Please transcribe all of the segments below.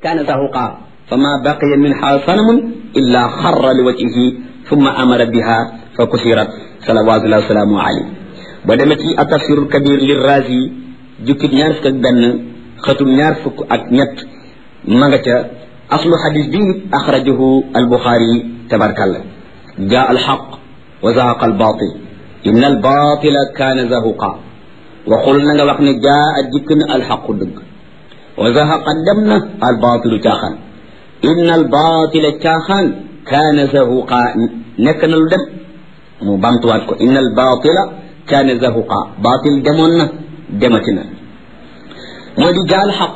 kaana zahuqa fa ma baqiya minha sanamun illa xarra li wajhihi thumma amara biha fa kusirat salawatullahi wasalaamu alayhi ba demee ci atafsirul kabir li razi jukkit ñaar fukk ak benn xatum ñaar fukk ak ñett ma nga ca aslu xadis bi axrajahu albuxaari tabarkalla jaa alxaq wa zahaqa albatil inna albatila kaana zahuqa waxul na nga wax ne jaa a dikk na alxaqu dëgg wa zahaqa dem na albatilu caaxaan inna albatila caaxaan kaana zahuqa nekk na lu dem mu bamtuwaat ko inna albatila kaana zahuqa batil demoon na demati na moo di jaal xaq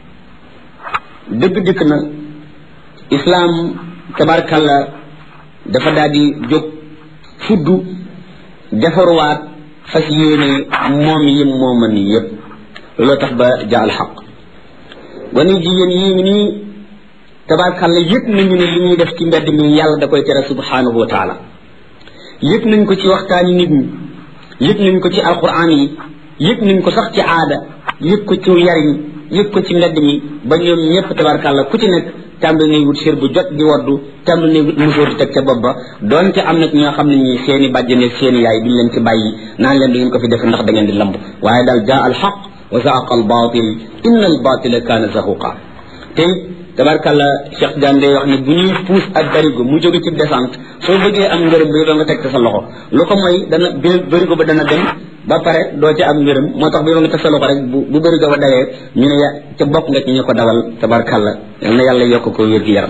dëgg dikk na islaam tabarkalla dafa daal di jóg fuddu defaruwaat fas yéene moom yim mooman yépp looloo tax ba jaal xaq wani jigéen yii ngi nii tabarkalla yëpp nañu ne li ñuy def ci mbedd mi yàlla da koy tere subhanahu wa taala yëpp nañ ko ci waxtaani nit ñi yëpp nañ ko ci alquran yi yëpp nañ ko sax ci aada yëpp ko ci yariñ yëpp ko ci mbedd mi ba ñoom ñëpp tabarkalla ku ci nekk tàmbali nay wut sér bu jot di waddu tàmbali nay wut musóor di teg ca bopp ba donte am na ñoo xam ne ñi seeni bàjjane seeni yaay duñ leen ci bàyyi naan leen du ngeen ko fi def ndax da ngeen di lamb waaye daal jaa al xaq wa zaaqa al batil inna al batila kaana zahuqa te tabarkalla Cheikh Diagne day wax ne bu ñuy puus ak barigo mu jóge ci descente soo bëggee am ngërëm bi doo nga teg sa loxo lu ko mooy dana barigo ba dana dem ba pare doo ci am ngërëm moo tax bi nga teg sa loxo rek bu bu barigo ba dawee ñu ne ya ca bokk nga ci ñu ko dawal tabarkalla yal na yàlla yokk ko wér gi yaram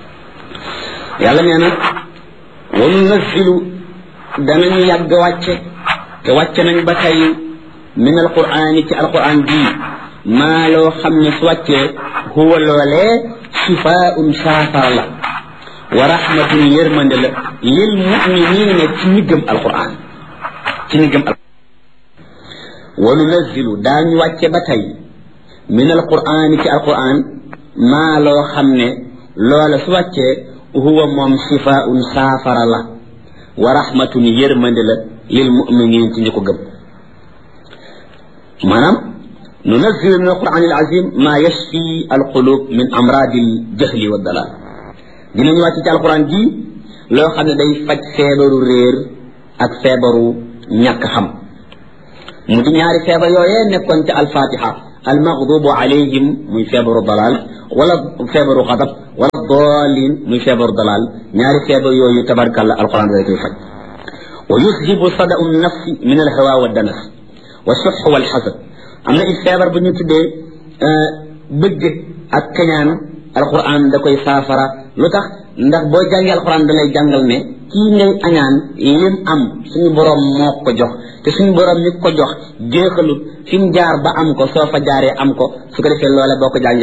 yàlla nee na wa nunazzilu danañu yàgg wàcce te wàcce nañ ba tey min alqur'ani ci alqur'an bii maa loo xam ne su wàccee huwa loolee shifaun saafara la wa rahmatun yërmande la lil muminina ci ñi gëm alquran ci ñi gëm alquran wa nunazzilu daañu wàcce ba tey min alquran ci alquran maa loo xam ne loola su wàccee huwa moom shifaun saafara la wa rahmatun yërmande la lil muminin ci ñi ko gëm maanaam ننزل من القرآن العظيم ما يشفي القلوب من أمراض الجهل والضلال dinañu wàcc ci alquran ji loo xam ne day faj feebaru réer ak feebaru ñàkk xam mu di ñaari feebar yooyee nekkoon ci alfatiha almaghdubu alayhim muy feebaru dalal wala feebaru xadab wala dalin muy feebaru dalal ñaari feebar yooyu tabarkalla alquran day koy faj wa yuzhibu sada'u nafsi min alhawa wa danas wa suh wal hasad am na it feebar bu ñu tuddee bëgg ak kañaan alquran da koy saafara lu tax ndax boo jàngee alquran da lay jàngal ne kii ngay añaan lim am suñu borom moo ko jox te suñu borom mi ko jox jeexalut fi mu jaar ba am ko soo fa jaaree am ko su ko defee loolee boo ko jàngee